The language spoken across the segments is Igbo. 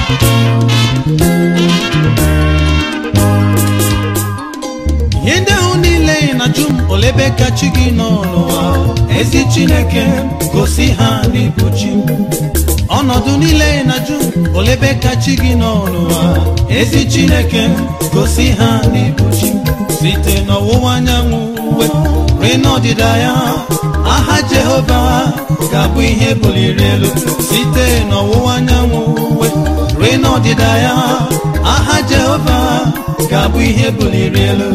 ihe ndị ahụ niile ị na-ajụ m olebe ka chi gị nọ n'ụwa ezi chineke gosi ha n'ịbụ chi m. ọnọdụ niile ị na-ajụ m olebe ka chi gị nọ n'ụwa ezi chineke gosi ha n'ịbụ chi m. site n'ọwụwa anyanwụ uwe rue n'ọdịda ya aha jehova ga-abụ ihe buliri elu site n'ọwụwa anyanwụ uwe rue n'ọdịda ya aha jehova ga-abụ ihe buliri elu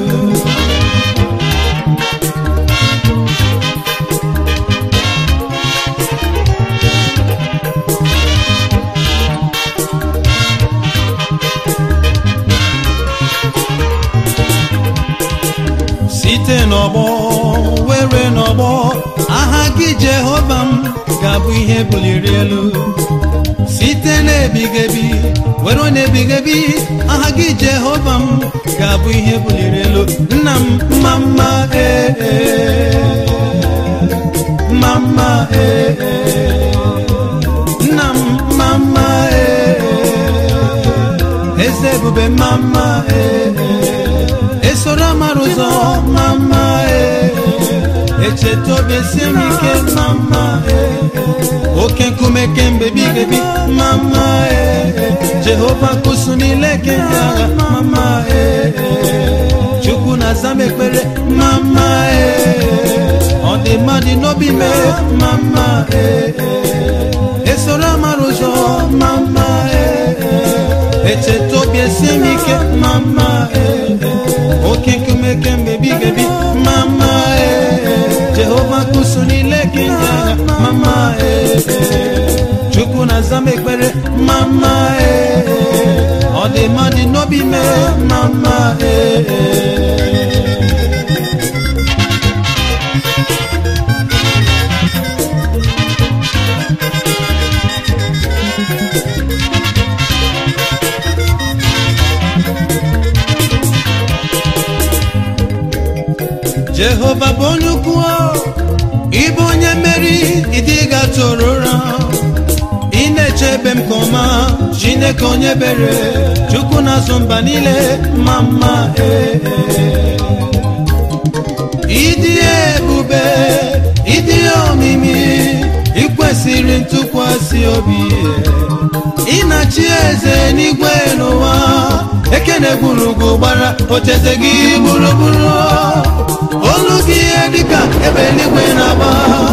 site n'ọgbọ were n'ọgbọ aha gị jehova m ga-abụ ihe buliri elu site n'ebigebi were n'ebigebi aha gị jehova m ga-abụ ihe buliri elu nna m mma mma ee ee. mma mma ee ee. nna m mma mma ee ee. eze ebube mma mma ee ee. esoro amara ụzọ mma mma ee ee. echeta obi esie m ike mma mma ee ee. oke nkume kemgbe bigebi mma mma ee ee. jehova kusu niile kemgbe agha mma mma ee ee. chukwu na-aza m ekpere mma mma ee ee. ọ dị mmadụ n'obi mee mma mma ee ee. esoro amara ụzọ mma mma ee ee. echeta obi esie m ike mma mma ee ee. oke nkume kemgbe bigebi mma mma ee ee. jehova kusu niile kemgbe agha mma mma ee ee. chukwu na-aza m ekpere mma mma ee ee. ọ dị mmadụ n'obi mee mma mma ee ee. jehova bụ onye ukwu ịbụ onye mmeri ịdịga tụrụ ụra ị na-eche ebe m ka ọma chineke onye bere chukwu na-azụ mba niile ma mma ee ịdị ebube ịdị omimi ikwesịrị ntụkwasị obi ị na-achị eze n'igwe n'ụwa ekene gburugburu gbara ocheze gị gburugburu olu gị ihe dịka ebe eluigwe na-agba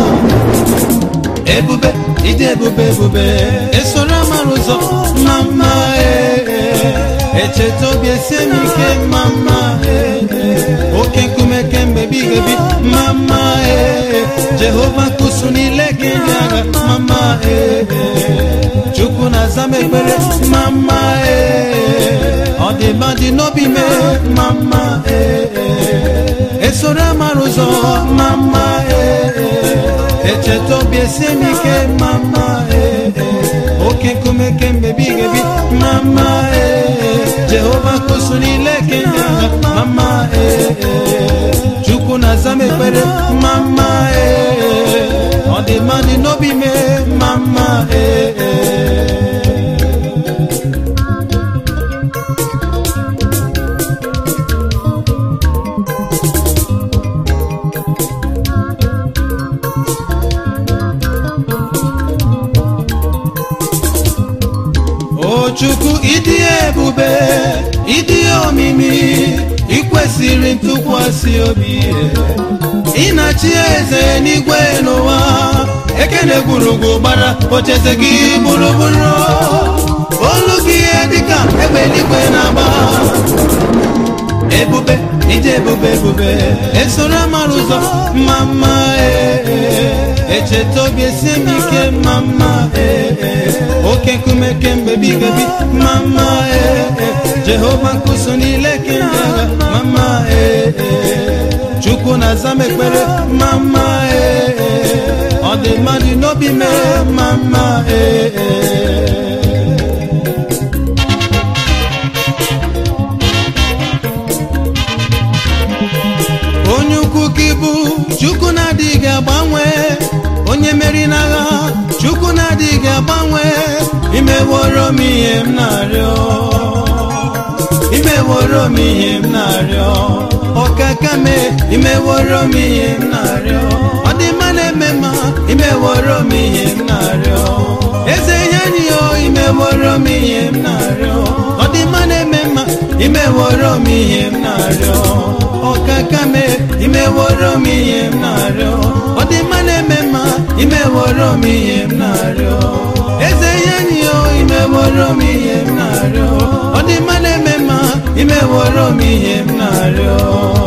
ebube ịdị ebube ebube esoro amara ụzọ mma mma ee ee. echeta obi esie m ike mma mma ee ee. oke nkume kemgbe bigebi mma mma ee ee. jehova kusu niile gị ndị agha mma mma ee ee. chukwu na-aza m ekpere mma mma ee ee. ọ dị mma dị n'obi mee mma mma ee ee. esoro amara ụzọ mma mma ee ee. echeta obi esie m ike mma mma ee ee. oke nkume kemgbe bigebi mma mma ee ee. jehova kusu niile kenya mma mma ee ee. chukwu na-aza m ekpere mma mma ee ee. ọ dị mma dị n'obi mee mma mma ee ee. o chukwu ịdị ebube ịdị omimi ikwesịrị ntụkwasị obi ị na-achị eze n'igwe n'ụwa ekene gburugburu gbara ocheze gị gburugburu olu gị ihe dịka egbe eluigwe na-agba ebube ịdị ebube ebube esoro amara ụzọ mma mma ee ee. echeta obi esie m ike mma mma ee ee. oke nkume kemgbe bigebi mma mma ee ee. jehova nkuso niile kemgbe agha mma mma ee ee. chukwu na-aza m ekpere mma mma ee ee. ọ dị mmadụ n'obi mee mma mma ee ee. onye ukwu ka ịbụ chukwu na-adịghị agbanwe onye meri n'agha chukwu na-adịghị agbanwe imeworo m ihe m na-arịọ imeworo m ihe m na-arịọ ọkaka me imeworo m ihe m na-arịọ ọ dị mma na-eme mma imeworo m ihe m na-arịọ eze ihe enyi ya imeworo m ihe m na-arịọ ọ dị mma na-eme mma imeworo m ihe m na-arịọ ọkaka me imeworo m ihe m na-arịọ ọ dị mma na-eme mma imeworo m ihe m na-arịọ eze ihe enyi ya imeworo m ihe m na-arịọ ọ dị mma na-eme mma imeworo m ihe m na-arịọ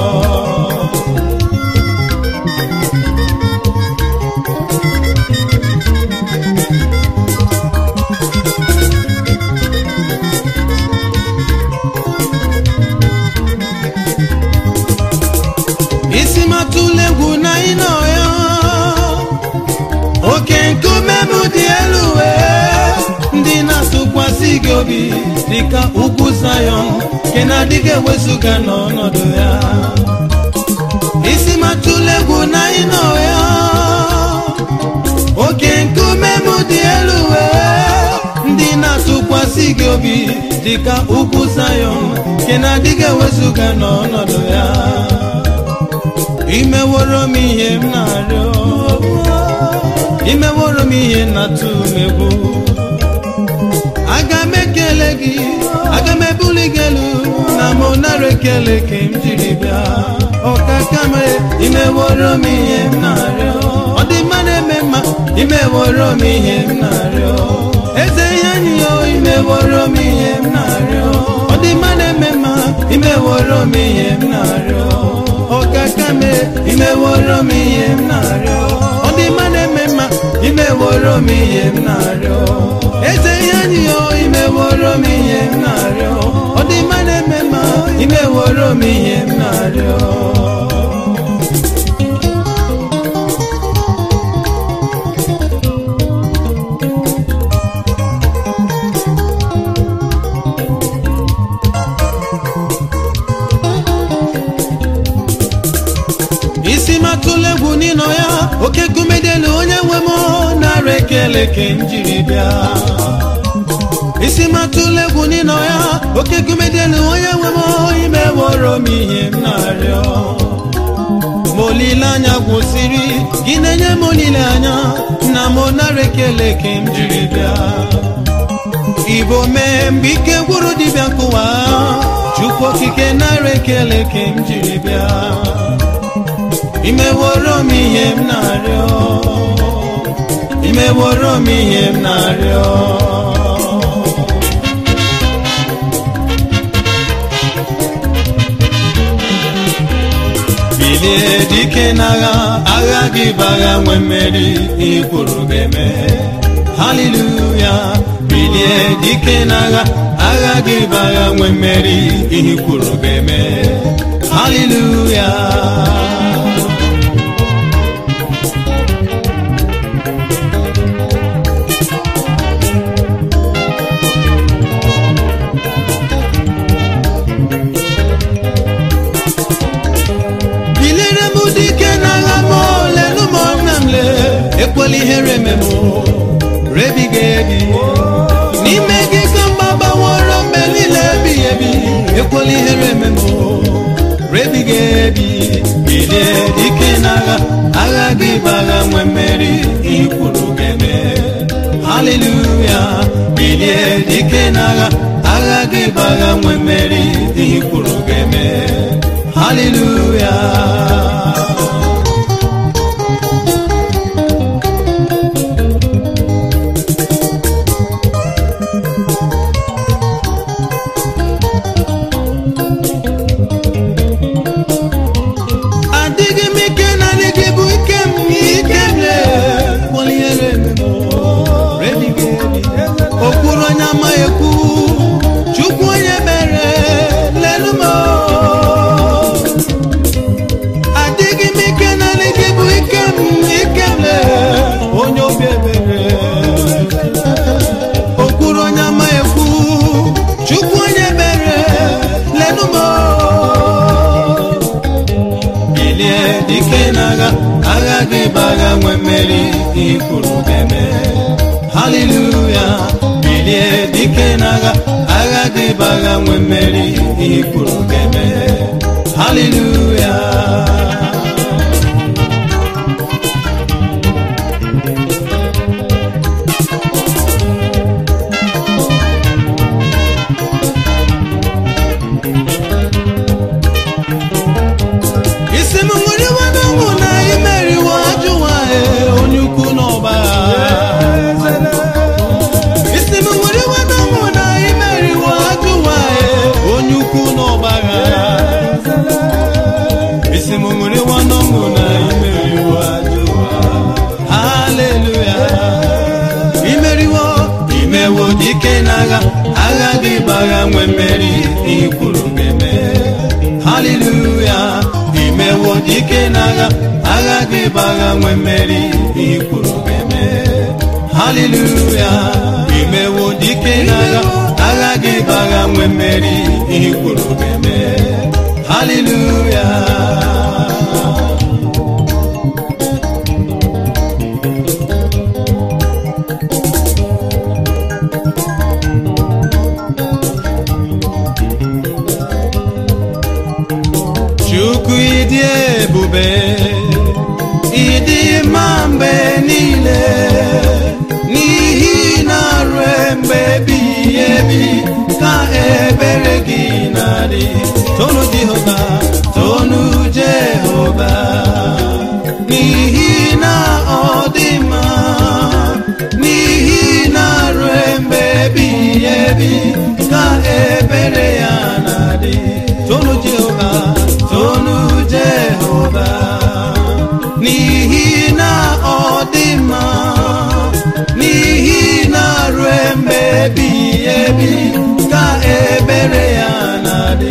isi matụla egwu na ịnọ ya oke nkume m dị elu wee ndị na-atụkwasị gị obi dịka ugwu zayọn nke na-adịghị ewezụga n'ọnọdụ ya isi matụla egwu na ịnọ ya oke nkume m dị elu wee ndị na-atụkwasị gị obi dịka ugwu zayọn nke na-adịghị ewezụga n'ọnọdụ ya imeworo m ihe m na-arịọ imeworo m ihe na-atụ m egwu aga m ekele gị aga m ebuli gị elu na m nara ekele ka m jiri bịa ọkaka m imeworo m ihe m na-arịọ ọ dị mma na-eme mma imeworo m ihe m na-arịọ eze ihe enyi ya imeworo m ihe m na-arịọ ọ dị mma na-eme mma imeworo m ihe m na-arịọ ọkaka me imeworo m ihe m na-arịọ ọ dị mma na-eme mma imeworo m ihe m na-arịọ eze ihe anyị yo imeworo m ihe m na-arịọ ọ dị mma na-eme mma imeworo m ihe m na-arịọ isi matụla egwu n'ịnọ ya oke kumedelu onye nwe m nara ekele ka m jiri bịa isi matụla egwu n'ịnọ ya oke kumedelu onye nwe m imeworo m ihe m na-arịọ ma olileanya gwụsịrị gị na-enye m olileanya na m nara ekele ka m jiri bịa igbo mee mgbe ike gwụrụ dibịa nkụwa chukwu okike nara ekele ka m jiri bịa imeworo m ihe m na-arịọ imeworo m ihe m na-arịọ bilie dike n'agha agha gị bụ agha nwe mmeri ikwuru ga-eme haleluya bilie dike n'agha agha gị bụ agha nwe mmeri ihe kwuru ga-eme haleluya bilere m dike n'agha m lelu m nna m le ekwela ihere eme m rebiga ebi n'ime gị ka mma gbaworo mgbe niile ebighị ebi ekwela ihere eme m rebiga ebi bilie dike n'agha agha gị bụ agha nwe mmeri ikwuru ga-eme haleluya bilie dike n'agha agha gị bụ agha nwe mmeri ikwuru ga-eme haleluya adịghị m ike na gị bụ ike m ike m lekpọliere okpuru onye ama ekwu chukwu onye mere lelu m adịghị m ike na gị bụ ike m ike m le onye obi ebere okpuru onye ama ekwu chukwu onye mere lelu m bilie dike n'agha agha gị bụ agha nwe mmeri ikwuru ga-eme haleluya bilie agha nwee mmeri ihe kwuru ga-eme haleluya isi m nwere iwe n'ọnwụ na imeriwo ajụwa onye ukwu n'ọba isi m nwere iwe n'ọnwụ na imeriwo ajụwa onye ukwu n'ọba isi m nwere iwe n'ọnwụ na imeriwo ajụwa haleluya imeriwo imewo dike n'agha agha gị bagha nwee mmeri ikwuru ga-eme haleluya imewo dike n'agha agha gị bagha nwee mmeri ikwuru ga-eme haleluya imewo dike n'agha agha gị bagha nwee mmeri ikwuru ga-eme haleluya chukwu ịdị ebube ịdị mma mgbe niile n'ihi na ruo mgbe ebighị ebi ka ebere gị na-adị tonu jehova tonu jehova n'ihi na ọ dị mma n'ihi na ruo mgbe ebighị ebi ka ebere ya na-adị tonu jehova tonu jehova n'ihi na ọ dị mma n'ihi na ruo mgbe ebighị ebi ka ebere ya na-adị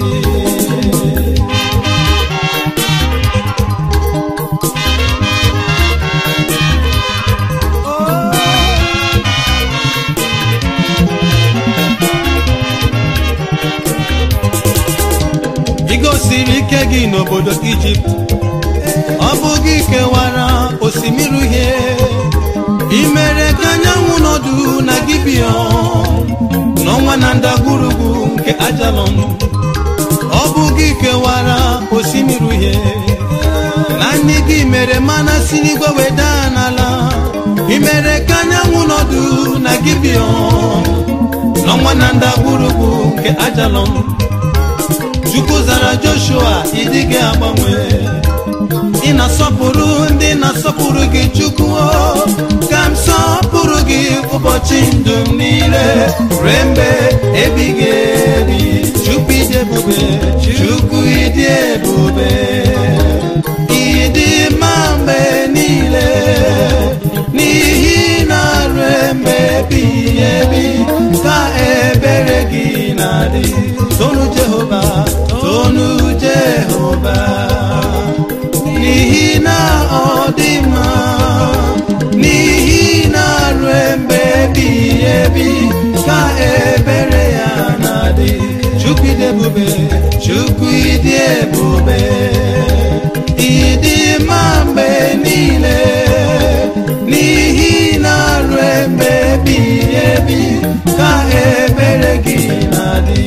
ị gosiri ike gị n'obodo ijipt ọ bụ gị kewara osimiri uhie ị mere ka anyanwụ nọdụ na gibion n'ọnwa na ndagwurugwu nke ajalon ọ bụ gị kewara osimiri uhie na ndị gị mere mana si n'igwe weda n'ala ị mere ka anyanwụ nọdụ na gibion n'ọnwa na ndagwurugwu nke ajalon chukwu zara joshua ịdịghị agbanwe ị na-asọpụrụ ndị na-asọpụrụ gị chukwu o, ka m sọpụrụ gị ụbọchị ndụ m niile ruo mgbe ebighị ebi chukwu ịdị ebube chukwu ịdị ebube ịdị mma mgbe niile n'ihi na ruo mgbe ebighị ebi ka ebere gị na-adị tonu jehova tonu jehova n'ihi na ọ dị mma n'ihi na ruo mgbe ebighị ebi ka ebere ya na-adị chukwu ịdị ebube chukwu ịdị ebube ịdị mma mgbe niile n'ihi na ruo mgbe ebighị ebi ka ebere gị na-adị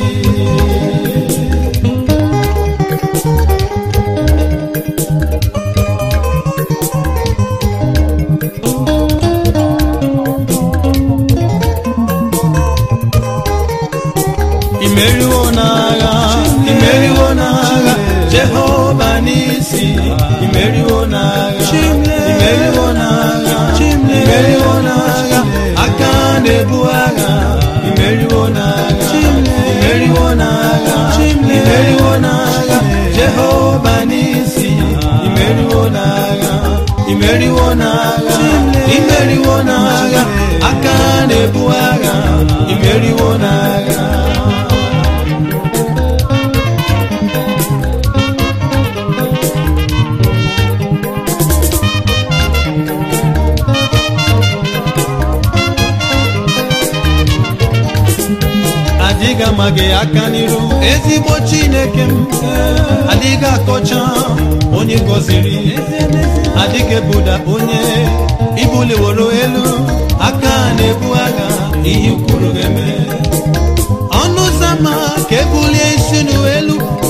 imeriwo n'agha imeriwo n'agha jehova n'isi imeriwo n'agha imeriwo n'agha imeriwo n'agha aka na-ebu agha imeriwo n'agha imeriwo n'agha imeriwo n'agha jehova n'isi imeriwo n'agha imeriwo n'agha imeriwo n'agha aka na-ebu agha imeriwo n'agha adịghị ama gị aka n'iru ezigbo chineke m adịghị akọcha onye gọziri adịghị ebuda onye ibuliworo elu aka na-ebu agha ihe kwuru ga-eme ọnụ ụzọ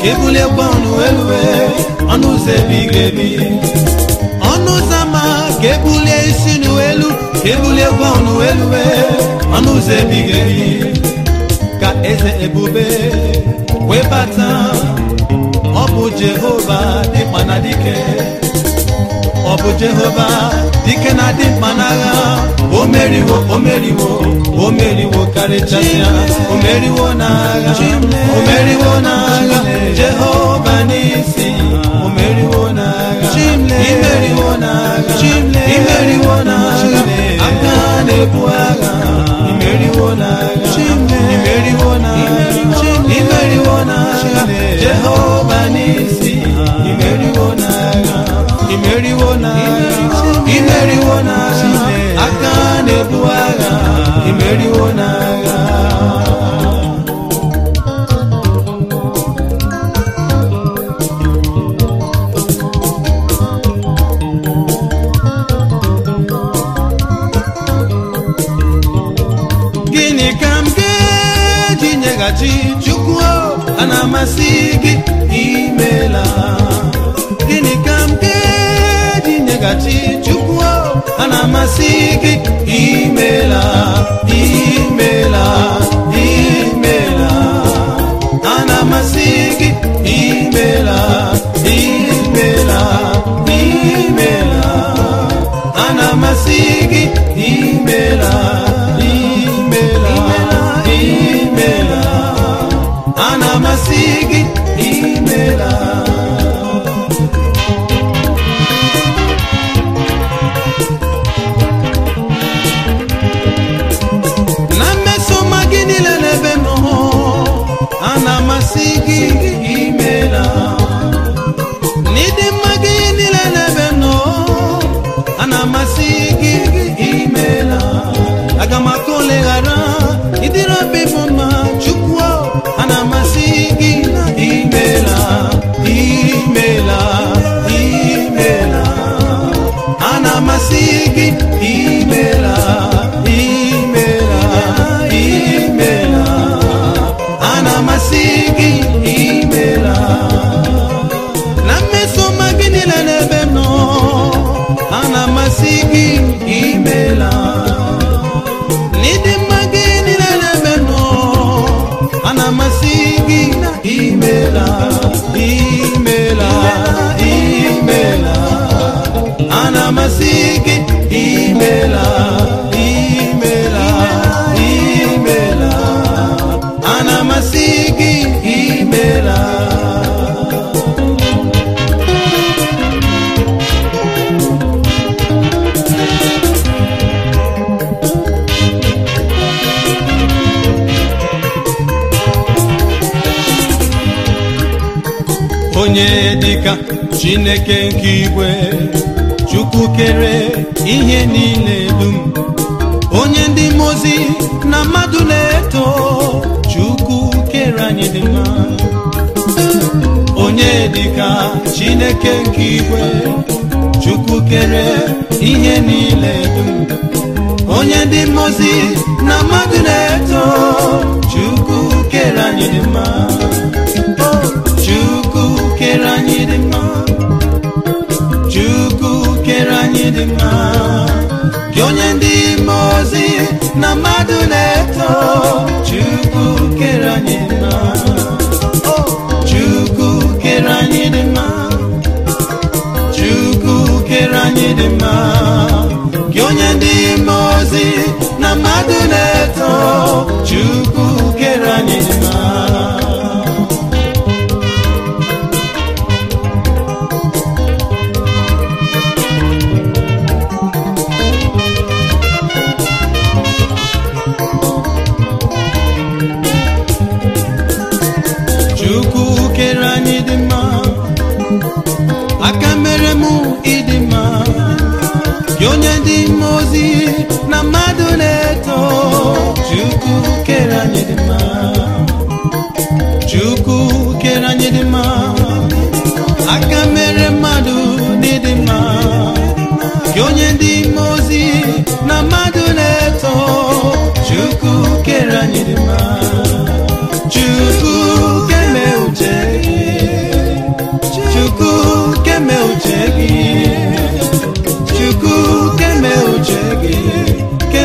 ka ebuliekwa ọnụ elue ọnụ ụzọ ebighị ebi ọnụ ụzọ ama ka ebulie isi n'elu ka ebuliekwa ọnụ elue ọnụ ụzọ ebighị ebi ka eze ebube wee bata ọ bụ jehova dịkpa na dike ọ bụ jehova dike na dị mkpa n'agha o meriwo o meriwo o meriwo karịchasịa o meriwo n'agha o meriwo n'agha jehova n'isi o meriwo n'agha imeriwo n'agha imeriwo n'agha aka na-ebu agha imeriwo n'agha imeriwo n'agha imeriwo n'agha jehova n'isi imeriwo n'agha imeriwo n'agha imeriwo n'agha aka na-ebu agha imeriwo n'agha gịnị ka m ga-eji nyeghachi chukwu a na-amasị gị imela gịnị ka m ga-eji nyeghachi chukwu a na-amasị gị imela imela imela a na-amasị gị imela imela imela a na-amasị gị imela imela imela a na-amasị gị imela na mmesoma gị niile n'ebe m nọ a na-amasị gị imela n'ịdị mma gị niile n'ebe m nọ a na-amasị gị imela aga m aka oleghara ịdịrị obi bụ mma chukwu a na-amasị gị imela imela imela a na-amasị gị imela imela imela a na-amasị gị imela na mmesoma gị niile n'ebe m nọ a na-amasị gị imela n'ịdị mma gị niile n'ebe m nọ a na-amasị gị imela imela imela a na-amasị gị imela imela imela a na-amasị gị imela onye dịka chineke nke igwe chukwu kere ihe niile dum onye ndị mozi na mmadụ na-eto chukwu kere anyị dị mma onye dịka chineke nke igwe chukwu kere ihe niile dum onye ndị mozi na mmadụ na-eto chukwu kere anyị dị mma chukwu kere anyị dị mma chukwu kere anyị dị mma gị onye ndị mmụọ ozi na mmadụ na-eto chukwu kere anyị dị mma chukwu kere anyị dị mma chukwu kere anyị dị mma gị onye ndị mmụọ ozi na mmadụ na-eto chukwu kere anyị dị mma chukwu kere anyị dị mma aka mere mụ ịdị mma gị onye dị mma ozi na mmadụ na-eto chukwu kere anyị dị mma chukwu kere anyị dị mma aka mere mmadụ n'ịdị mma gị onye dị mma ozi na mmadụ na-eto chukwu kere anyị dị mma chukwu keme uche gị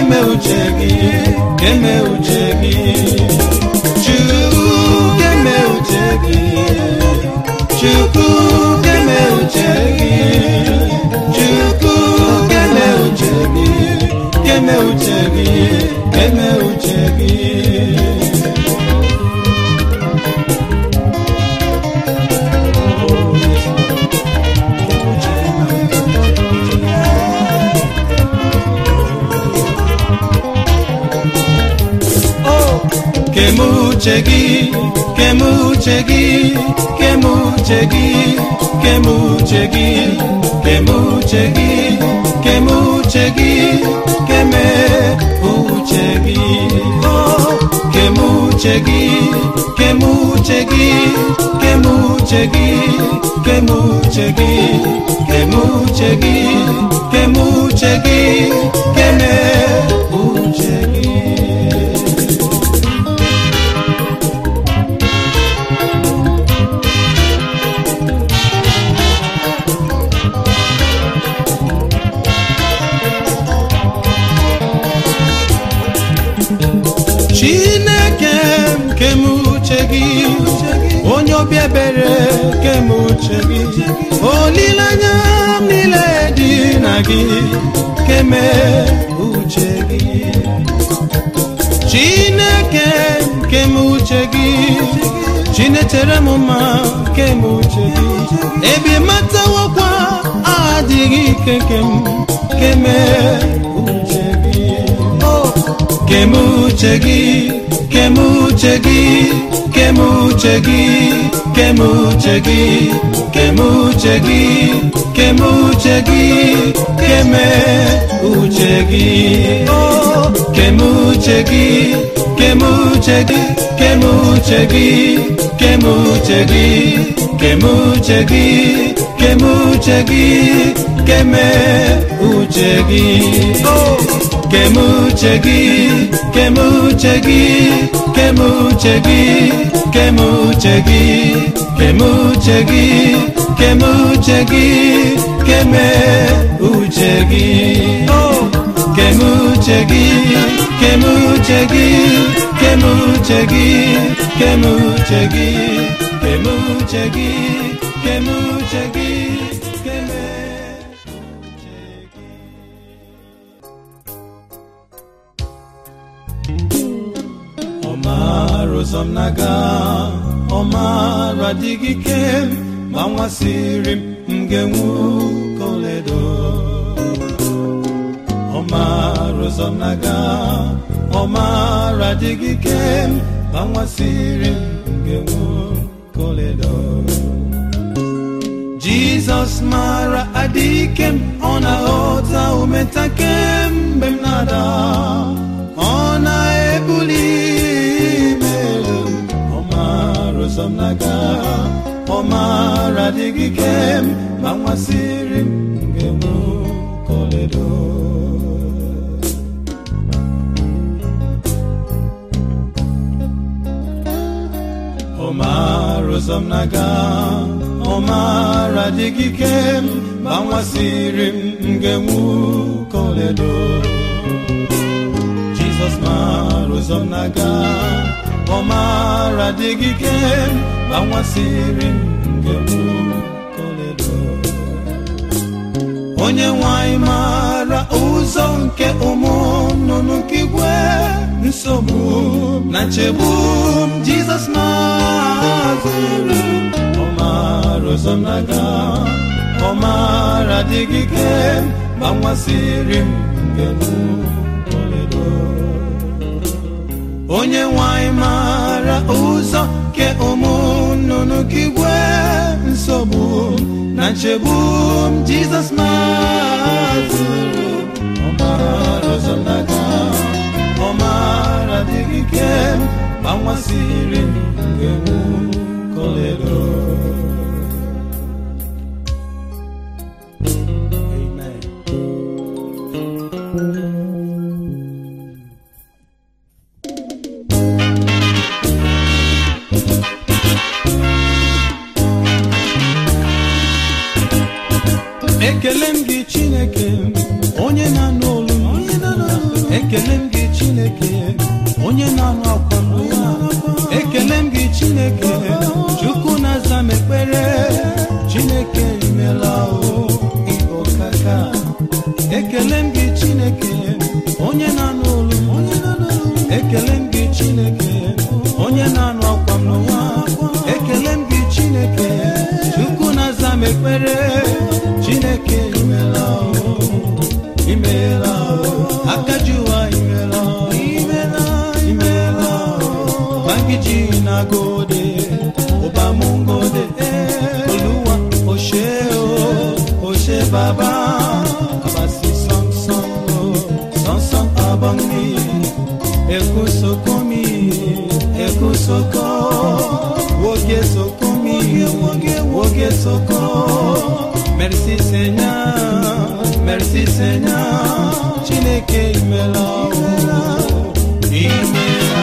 keme uche gị keme uche gị chukwu keme uche gị chukwu keme uche gị chukwu keme uche gị keme uche gị keme uche gị kemuche gị kemuche gị kemuche gị kemuche gị kemuche gị kemuche gị keme uche gị Oh, kemuche gị kemuche gị kemuche gị kemuche gị kemuche gị kemuche gị keme uche gị chineke m kemuche gị onye obi ebere kemuche gị olileanya m niile dị na gị keme uche gị chineke m kemuche gị chinetere m mma kemuche gị ebi matawokwa adịghị ike nke m keme uche gị Oh, kemuche gị kemuche gị kemuche gị kemuche gị kemuche gị kemuche gị keme uche gị Oh, kemuche gị kemuche gị kemuche gị kemuche gị kemuche gị kemuche gị keme uche gị Oh, kemuche gị kemuche gị kemuche gị kemuche gị kemuche gị kemuche gị keme uche gị Oh, kemuche gị kemuche gị kemuche gị kemuche gị kemuche gị kemuche gị keme uche gị ọmara ụzọ m na-aga ọmara adịghị ike ma nwasịrị m m ga-enwu koledo ọmara ụzọ m na-aga ọmara adịghị ike ma nwasịrị m m ga-enwu koledo jizọs mara adịghị m ọ na-aghọta umetake mgbe m na-ada ọ na-ebuli m elu ọ mara ụzọ m na-aga ọ mara adịghị ike m ma nwasịrị m ga-enwu koledo ọ mara ụzọ m na-aga ọ mara adịghị ike m ma nwasịrị m m ga-enwu koledo Jizọs mara ụzọ m na-aga ọ mara adịghị ike m ma nwasịrị m ga-enwu koledo onye nwanyị mara ụzọ nke ụmụ nnụnụ nke igwe nsogbu na nchegbu m Jizọs mazụrụ ọ mara ụzọ m na-aga ọ mara adịghị ike m ma nwasịrị m ga-enwu koledo onye nwanyị mara ụzọ ke ụmụ nnụnụ ka igwe nsogbu na nchegbu m jizọs mazụrụ ọmara ụzọ naga ọmara adịghị ike ma nwasịrị m ga-enwu koledo Amen. ekele m gị chineke onye na-anụ olu m ekele m gị chineke onye na-anụ akwa mbụ ya ekele m gị chineke chukwu na-aza m ekpere chineke imela o ịbọkaka ekele m gị chineke onye na-anụ olu m ekele m gị chineke onye na-anụ akwa m n'ụwa ekele m gị chineke chukwu na-aza m ekpere chineke imela o imela o akaji ụwa imela o imela o bangiji na gode ụbamungode olúwa o ṣé o o ṣé bàbá abasi sọnsọn o sọnsọn abọngi eku sokun mi eku soko woge sokun mi woge soko merci seigneur merci seigneur chineke imela o imela.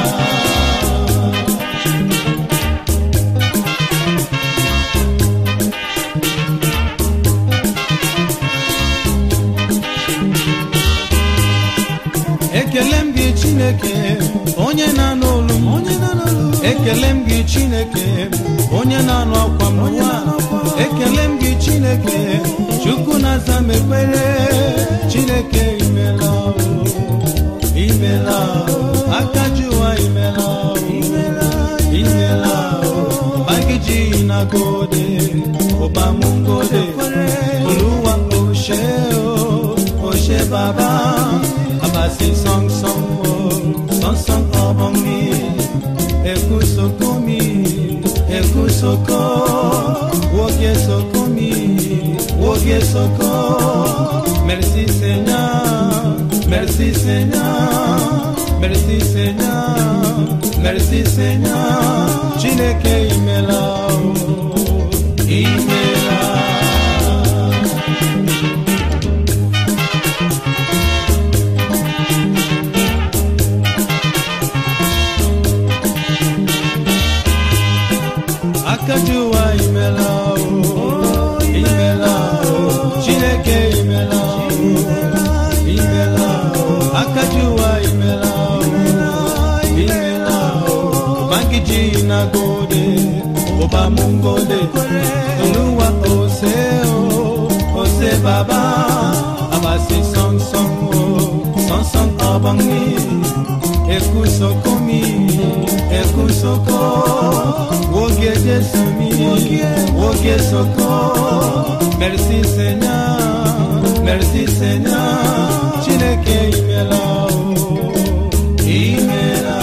ekele m gị chineke onye na-anụ olu m ekele m gị chineke onye na-anụ akwa m n'ụwa ekele m gị chineke chukwu na-aza m ekpere chineke imela o imela o aka ji ụwa imela o imela o bagiji na gode ụbamụ ngode oluwa oshe o oshe baba abasi song song o song song ọbọ mi eku soko mi eku soko woge soko mi woge soko merci seigneur merci seigneur merci seigneur merci seigneur chineke imela o imela akajuwa imela o imela o chineke imela o imela o akajuwa imela o imela o bangiji na gode ọba mungode olúwa ose o ose baba abasi sọnsọn o sọnsọn ọbọngi eku soko mi eku soko woge jesu mi woge soko merci seigneur merci seigneur chineke imela o imela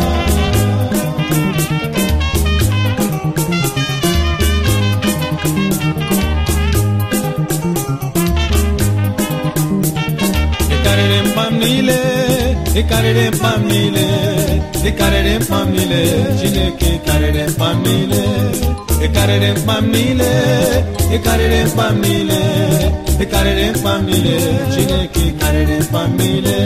ịkarịrị mkpam niile ịkarịrị mkpam niile ịkarịrị mkpam niile chineke karịrị mkpam niile ịkarịrị mkpam niile ịkarịrị mkpam niile ịkarịrị mkpam niile chineke karịrị mkpam niile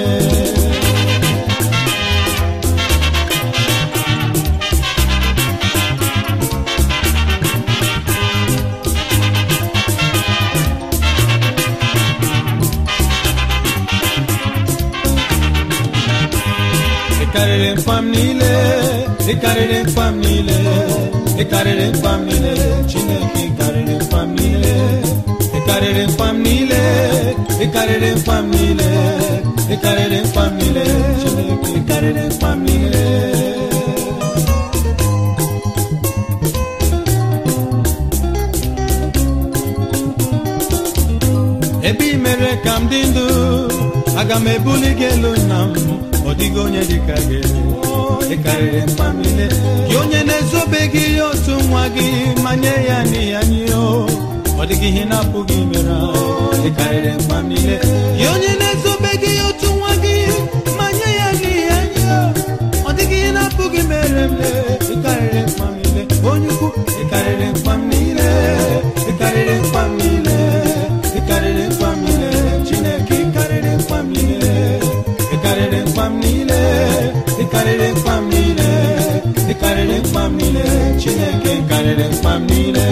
ịkarịrị mkpam niile ịkarịrị mkpam niile ịkarịrị mkpam niile chineke karịrị mkpam niile ịkarịrị mkpam niile ịkarịrị mkpam niile ịkarịrị mkpam niile chineke karịrị mkpam niile ebe i mere ka m dị ndụ aga m ebuli gị elu nna m ọ dịghị onye dịka gị ị karịrị mkpa m niile gị onye na-ezobeghị ihe otu nwa gị ma nye ya n'ihi anyị o ọ dịghị ihe na-apụghị mere ị karịrị mkpa m niile gị onye na-ezobeghị ihe otu nwa gị ma nye ya n'ihi anyị o ọ dịghị ihe na-apụghị mere m ị karịrị mkpa m niile onye ukwu ị karịrị mkpa m niile ị karịrị mkpa m niile ị karịrị mkpa m niile chineke ị karịrị mkpa m niile ị karịrị mkpa m niile ị karịrị mkpa m niile ị karịrị mkpa m niile chineke ị karịrị mkpa m niile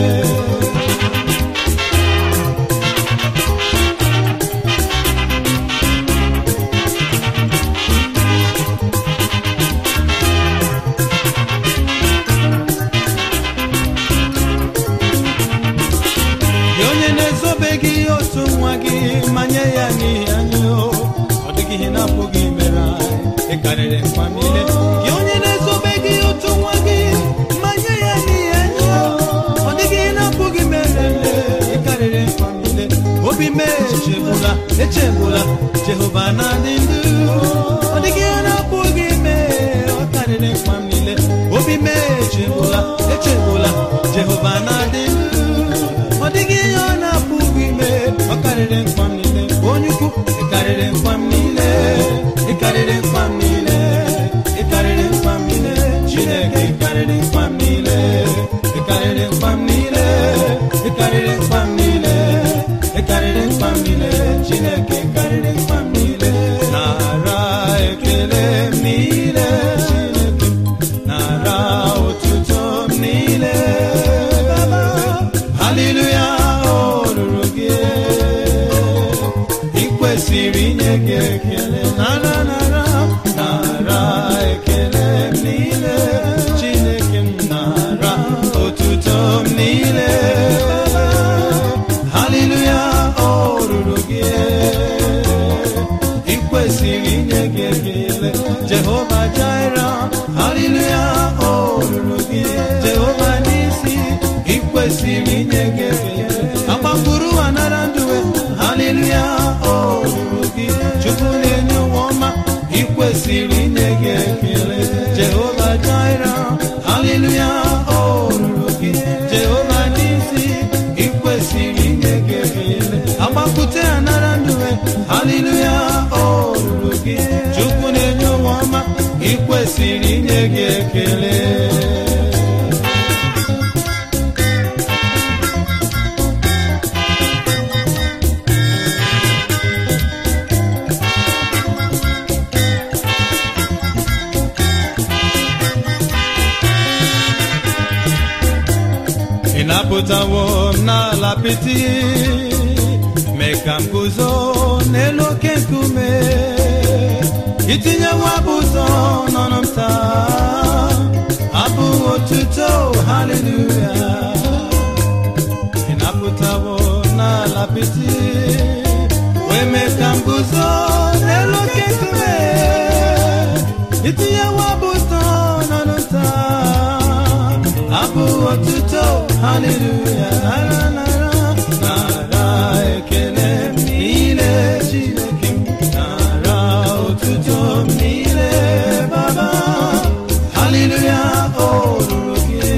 karịrị nkwa m niile gị onye na-ezobe gị otu nwa gị mmanye ya n'ihe anya ọ dịghị na-apụghị merele ị karịrị nkwa m niile obi m echegbula echegbula jehova na-adị ndụ ọ dịghị ihe na-apụghị ime ọ karịrị nkwa m niile obi m echegbula echegbula jehova na-adị ndụ ọ dịghị ihe ọ na-apụghị ime ọ karịrị nkwa m niile onye ukwu ị karịrị nkwa m niile ị karịrị nkwa m niile ị karịrị nkwa m niile chineke ị karịrị nkwa m niile ị karịrị nkwa m niile ị karịrị nkwa m niile ị karịrị nkwa m niile chineke ị karịrị nkwa m niile nara ekele m niile chineke nara otuto m niile baba haleluya o ruru gị ị kwesịrị inye gị ekele nara nara nara ekele m niile chineke m nara otuto m niile haleluya o ruru gị ị kwesịrị inye gị ekele jehova jaira haleluya o ruru gị jehova n'isi ị kwesịrị inye gị ekele agbapụrụ anara ndụwe haleluya o ruru gị chukwu na-enye ụwa ọma ị kwesịrị inye gị ekele jehova jaira haleluya o ruru gị jehova n'isi ị kwesịrị inye gị ekele agbapụte anara ndụwe haleluya o ruru gị chukwu na-enye ụwa ọma ị kwesịrị inye gị ekele ị napụtawo m n'ala apịtị mee ka m guzo n'elu oke nkume itinyewo abụ ụzọ n'ọnụ m taa abụ otuto haleluya ị napụtawo m n'ala apịtị wee mee ka m guzo n'elu oke nkume itinyewo abụ ụzọ n'ọnụ m taa abụ otuto haleluya nara nara nara ekele m niile chineke m nara otuto m niile baba haleluya o ruru gị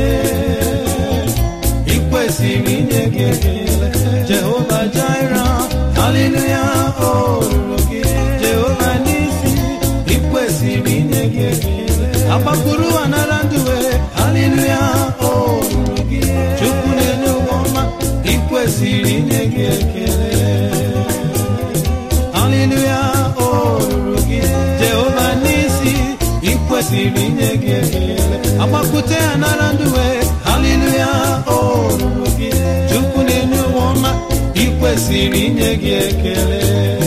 ị kwesịrị inye gị ekele jehova jaira haleluya o ruru gị jehova n'isi ị kwesịrị inye gị ekele agbapụrụ anara ndụwe haleluya o ruru gị chukwu na-enye ụwa ọma ị kwesịrị inye gị ekele haleluya o ruru gị jehova n'isi ị kwesịrị inye gị ekele agbapụte anara ndụwe haleluya o ruru gị chukwu na-enye ụwa ọma ị kwesịrị inye gị ekele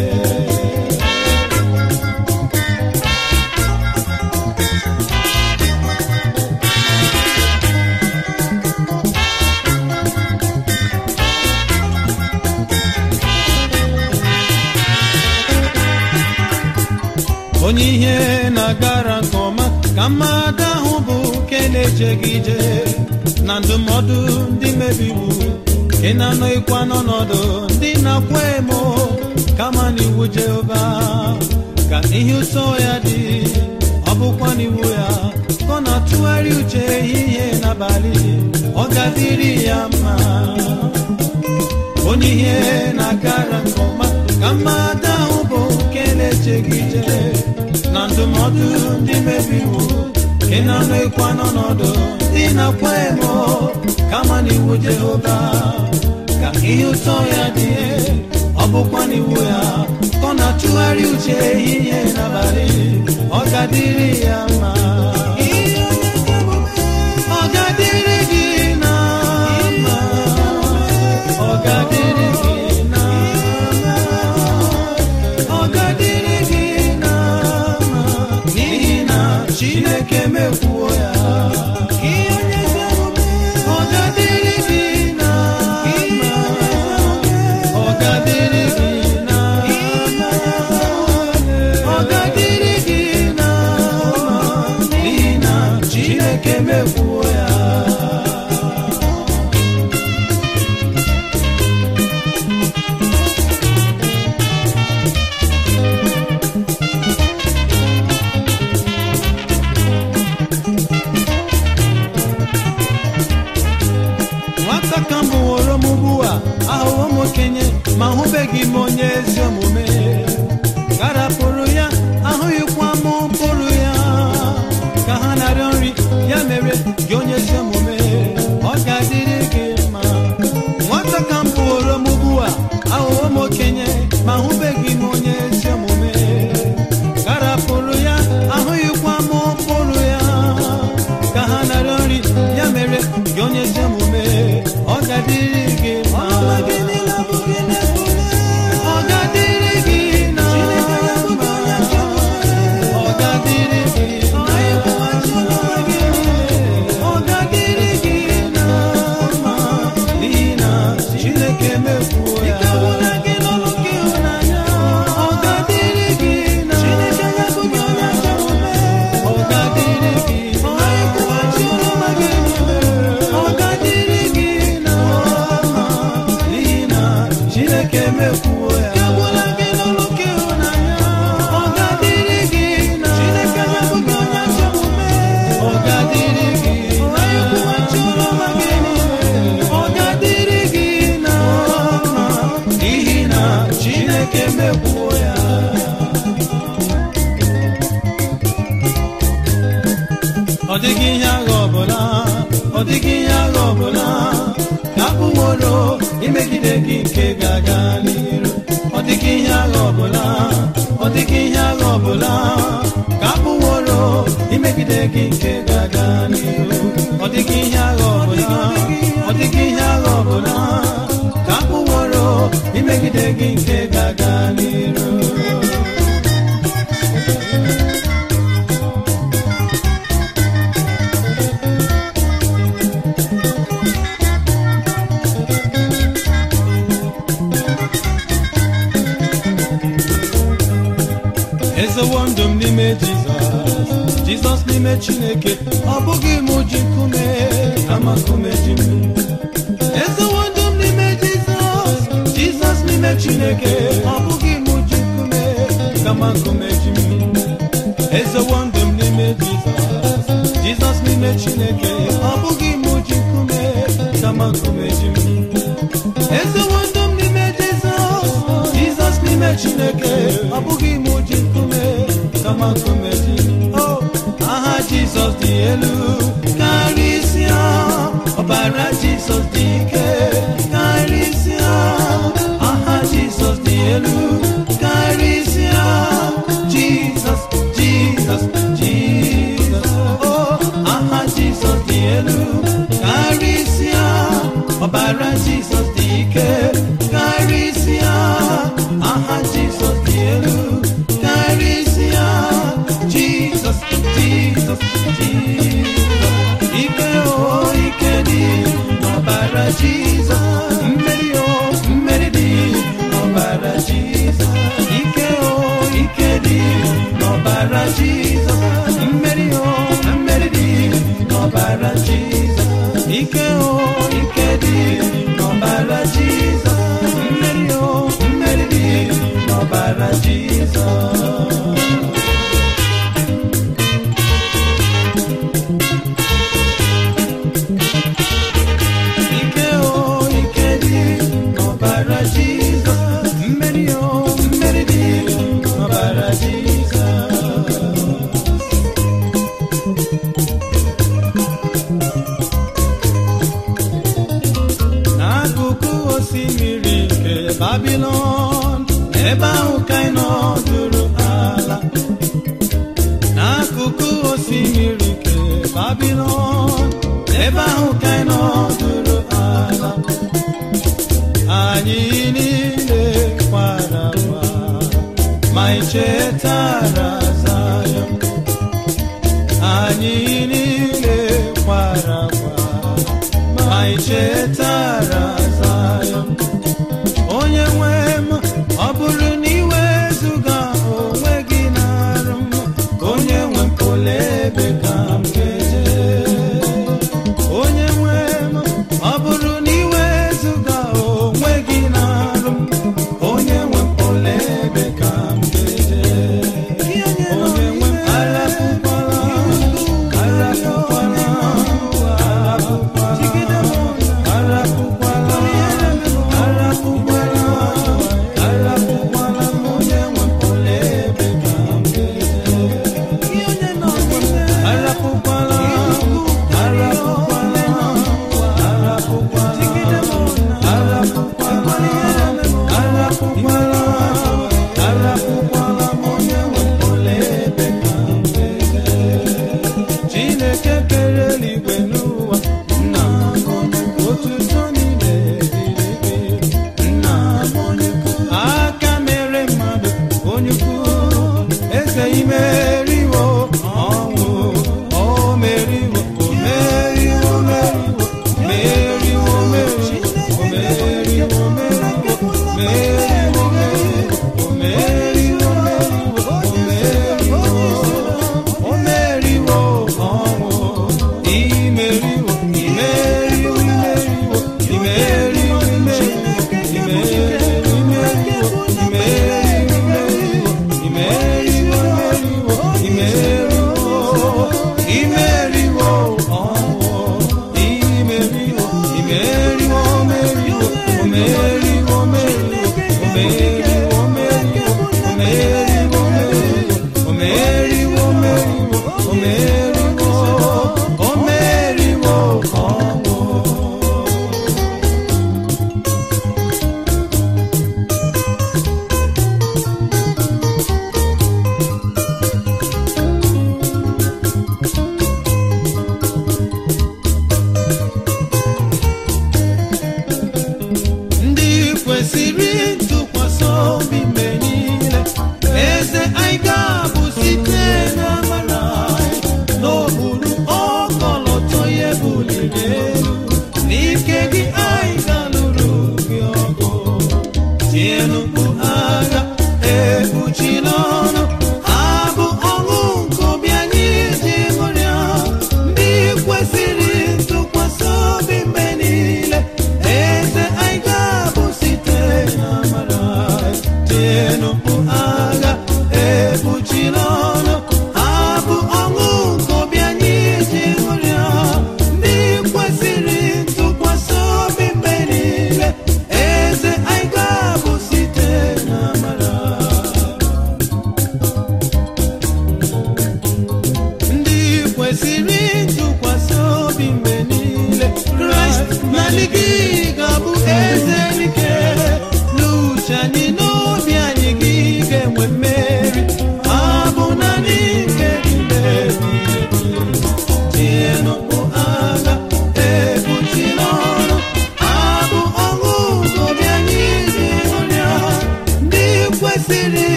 onye ihe na-agara nke ọma ka mmadụ ahụ bụ nke na-ejeghị ije na ndụmọdụ ndị mebiwu nke na-anọghịkwa n'ọnọdụ ndị na-akwa emo kama n'iwu jehova ka ihe ụtọ ya dị ọ bụkwa n'iwu ya ka ọ na-atụgharị uche ehihie n'abalị ọ ga-adịrị ya mma onye ihe na-agara nke ọma ka mmadụ ahụ bụ nke na-echeghị ije na ndụmọdụ ndị mebiwu nke na-anọghịkwa n'ọnọdụ ndị na-akwa emo kama n'iwu jehova ka ihe ụtọ ya dị ọ bụkwa n'iwu ya ka ọ na-atụgharị uche ehihie n'abalị ọ ga-adịrị ya mma ọ ga-adịrị gị na mma ọ ga-adịrị gị na mma ọ ga-adịrị gị na mma n'ihi na chineke mekwuo ya ọ ga-adịrị gị na mma ọ ga-adịrị gị na mma ọ ga-adịrị gị na ma hụbeghị m onye ezi omume garapụrụ ya ahụghịkwa m mkpụrụ ya ka ha narịọ nri ya mere gị onye ezi omume ọ ga-adịrị gị mma nwata ka m bụrụ m ugbu a aghụghọ m okenye ma hụbeghị m onye ezi omume garapụrụ ya ahụghịkwa m mkpụrụ ya ka ha narịọ nri ya mere gị onye ezi omume ọ ga-adịrị gị mma ọ ga-adịrị gị na mma ọ ga-adịrị gị na ọ ga-adịrị gị na mma n'ihi na Chineke mefuo ya ọ ga-adịrị gị na mma ọ ga-adịrị gị na ọ ga-adịrị gị na mma n'ihi na Chineke mefuo ya ọ ga-adịrị gị na mma ọ ga-adịrị gị na ọ ga-adịrị gị na mma n'ihi na Chineke mekwuo ya ọ dịghị ihe agha ọbụla ọ dịghị ihe agha ọbụla ka abụworo imegide gị nke ga-aga n'iru ọ dịghị ihe agha ọbụla ọ dịghị ihe agha ọbụla ka abụworo imegide gị nke ga-aga n'iru ọ dịghị ihe agha ọbụla ọ dịghị ihe agha ọbụla ka abụworo imegide gị nke ga-aga n'iru ezewo ndụ m n'ime jizọs jizọs n'ime chineke ọ bụghị m ji nkume kama nkume ji m ezewo ndụ m n'ime jizọs jizọs n'ime chineke ọ bụghị m ji nkume kama nkume ji m ezewo ndụ m n'ime jizọs jizọs n'ime chineke ọ bụghị m ji nkume kama nkume ji m ezewo ndụ m n'ime jizọs jizọs n'ime chineke ọ bụghị m ji nkume kama nkume ji o aha jizọs dị elu karịsịa ọbara jizọs dị ike karịsịa aha jizọs dị elu karịsịa jizọs jizọs jizọs o aha jizọs dị elu karịsịa ọbara jizọs dị ike karịsịa aha jizọs dị elu karịsịa jizọs jizọs jizọs ike o ike dị n'ọbara jizọs mmeri o mmeri dị n'ọbara jizọs ike o ike dị n'ọbara jizọs mmeri o mmeri dị n'ọbara jizọs ike o ike dị n'ọbara jizọs mmeri o mmeri dị n'ọbara jizọs ike o ike dị n'ọbara jizọs mmeri o mmeri dị n'ọbara jizọs n'akụkụ osimiri nke babilon ebe ahụ ka ị nọdụrụ ala n'akụkụ osimiri nke babilon ebe ahụ ka ị nọdụrụ ala anyị niile kwara akwa ma ị chetara Zayọn anyị niile